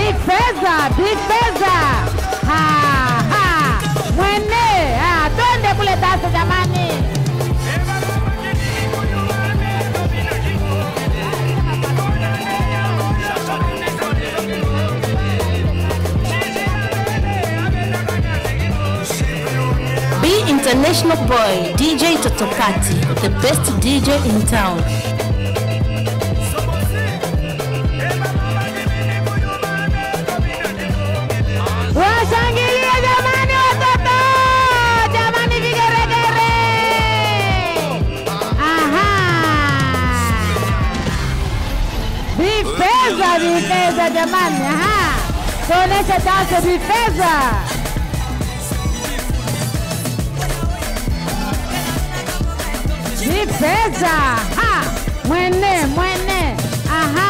Bifeza, bifeza. Ha, ha. Mwene, ah, twende kule tasa jamani. Be international boy, DJ Totokati, the best DJ in town. Washangilie jamani watoto, jamani vigeregere. Aha. Vifeza, vifeza jamani. Aha. Tuoneshe dansi vifeza. Vifeza. Ha. Mwene, mwene. Aha.